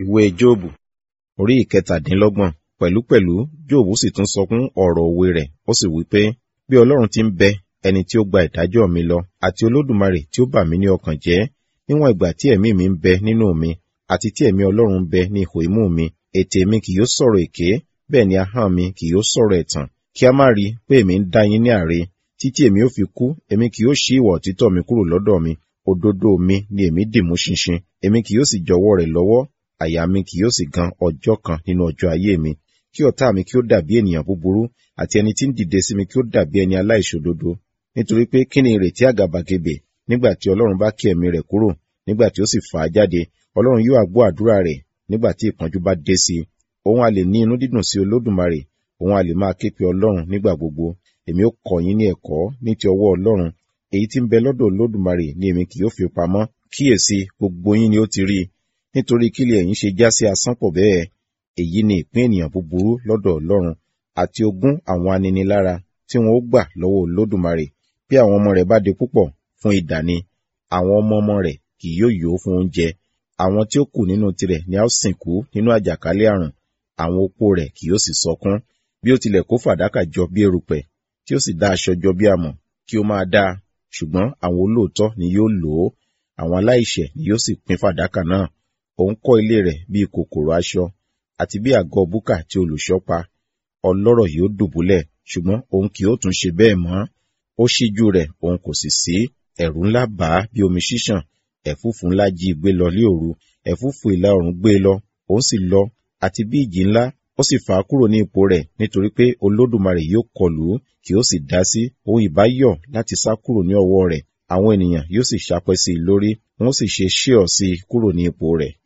ìwé jóòbù orí ìkẹtàdínlọ́gbọ̀n pẹ̀lúpẹ̀lú jóòbù sì tún sọkún ọ̀rọ̀ òwe rẹ̀ ó sì wí pé bí ọlọ́run ti ń bẹ ẹni tí ó gba ìdájọ́ mi lọ àti olódùmarè tí ó bà mí ní ọkàn jẹ́ níwọ̀n ìgbà tí ẹ̀mí mi ń bẹ nínú mi àti tí ẹ̀mí ọlọ́run ń bẹ ní ihò imú mi ètè mi kì yóò sọ̀rọ̀ èké bẹ́ẹ̀ ni ahọ́n mi kì yóò sọ̀rọ̀ ẹ̀tàn kí a má rí pé èmi ń dá yín ní àre títí èmi ó fi kú èmi kì yóò ṣí ìwà òtítọ́ mi kúrò lọ́dọ̀ mi òdodo mi ni èmi dìmú ṣinṣin èmi kì yóò sì jọ̀wọ́ rẹ̀ lọ́wọ́ àyà mi kì yóò sì gan ọjọ́ kan nínú ọjọ́ ayé mi kí ọ̀tá mi kí ó dàbí ènìyàn búburú àti ẹni tí ń dìde sí mi kí ó dàbí ẹni aláìṣòdodo nítorí pé kí ni ìrètí àgàbàgebè nígbà tí ọlọ́run bá ké ẹ̀mí rẹ̀ kúrò nígbà tí ó sì fà á jáde ọlọ́run yóò àgbọ́ àdúrà rẹ̀ nígbà tí ìpọ́njú bá dé sí i òun a lè ní inú dídùn sí olódùmarè òun a lè máa ké pe ọlọ́run nígbà gbogbo èmi ó kọ́ yín ní ẹ̀kọ́ ní ti ọwọ́ ọlọ́run èyí tí ń bẹ lọ́dọ̀ olódùmarè ni èmi kì yóò fi pamọ́ kíyèsí gbogbo yín ni ó ti rí i nítorí kílẹ̀ ẹ̀yin ṣe já sí asán pọ̀ bẹ́ẹ̀ èyí ni ìpín ènìyàn búburú lọ́dọ̀ ọlọ́run àti ogún àwọn aninilára tí wọn ó gbà lọ́wọ́ olódùmarè bí àwọn ọmọ rẹ̀ bá di púpọ̀ fún idà ni àwọn ọmọ ọmọ rẹ̀ kì yóò yó fún oúnjẹ àwọn tí ó kù nínú tirẹ̀ ni a ó sìnkú nínú àjàkálẹ̀ àrùn àwọn opó rẹ̀ kì yóò sì sọkún bí ó tilẹ̀ kó fàdákà jọ bí erùpẹ̀ tí ó sì dá aṣọ jọ bí amọ̀ kí ó máa dáa ṣùgbọ́n àwọn olóòótọ́ ni yóò lò ó àwọn aláìṣẹ̀ ni yóò sì pín fàdákà náà òun kọ́ ilé rẹ̀ bíi kòkòrò aṣọ àti bí àgọ́ búkà tí olùṣọ́ pa ọlọ́rọ̀ yóò dùbúlẹ̀ ṣùgbọ́n òun kì yóò tún ṣe bẹ́ẹ̀ mọ́ ó ṣíjú rẹ̀ òun kò sì sí ẹ̀rù ńlá bà á bí omi ṣíṣàn ẹ̀fúùfù ńlá jí gbé lọ lé òru ẹ̀fúùfù ìlà oòrùn gbé lọ òun sì lọ àti bí ìjì ńlá ó sì fà á kúrò ní ipò rẹ̀ nítorí pé olódùmarè yóò kọlù ú kì ó sì dá sí òun ìbá yọ̀ láti sá kúrò ní ọwọ́ rẹ̀ àwọn ènìyàn yóò sì ṣàpẹ́ sí i lórí wọn ó sì ṣe ṣíọ̀ sí i kúrò ní ipò rẹ̀